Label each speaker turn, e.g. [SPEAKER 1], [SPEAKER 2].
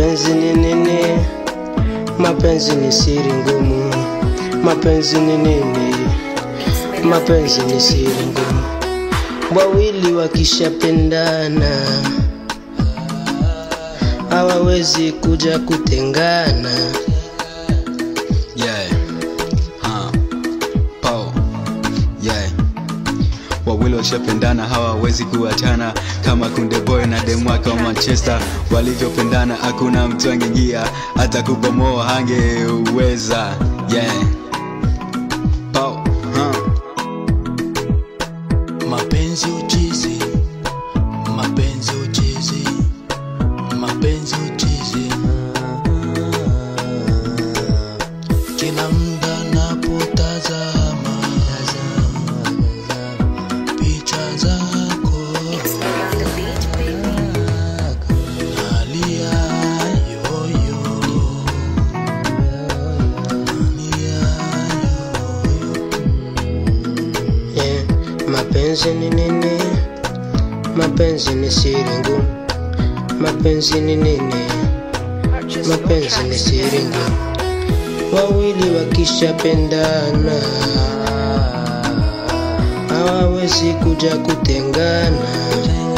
[SPEAKER 1] Mapenzi ni nini? Mapenzi ni siri ngumu. Mapenzi ni nini? Mapenzi ni siri ngumu. Wawili wakishapendana hawawezi kuja kutengana.
[SPEAKER 2] Yeah. Huh. Pow. Yeah. Wawili washapendana hawawezi kuachana kama kunde boy na demwaka wa Manchester walivyopendana, hakuna mtu angeingia hata kubomoa hangeweza. Yeah. Pow. Huh.
[SPEAKER 3] Mapenzi uchizi, mapenzi uchizi, mapenzi uchizi. Kila muda napotazama picha zako, nalia yoyo, nalia
[SPEAKER 1] Yeah. Mapenzi ni nini? Mapenzi ni siri ngumu. Mapenzi ni nini? Mapenzi ni siri ngumu. Wawili wakishapendana hawawezi kuja kutengana.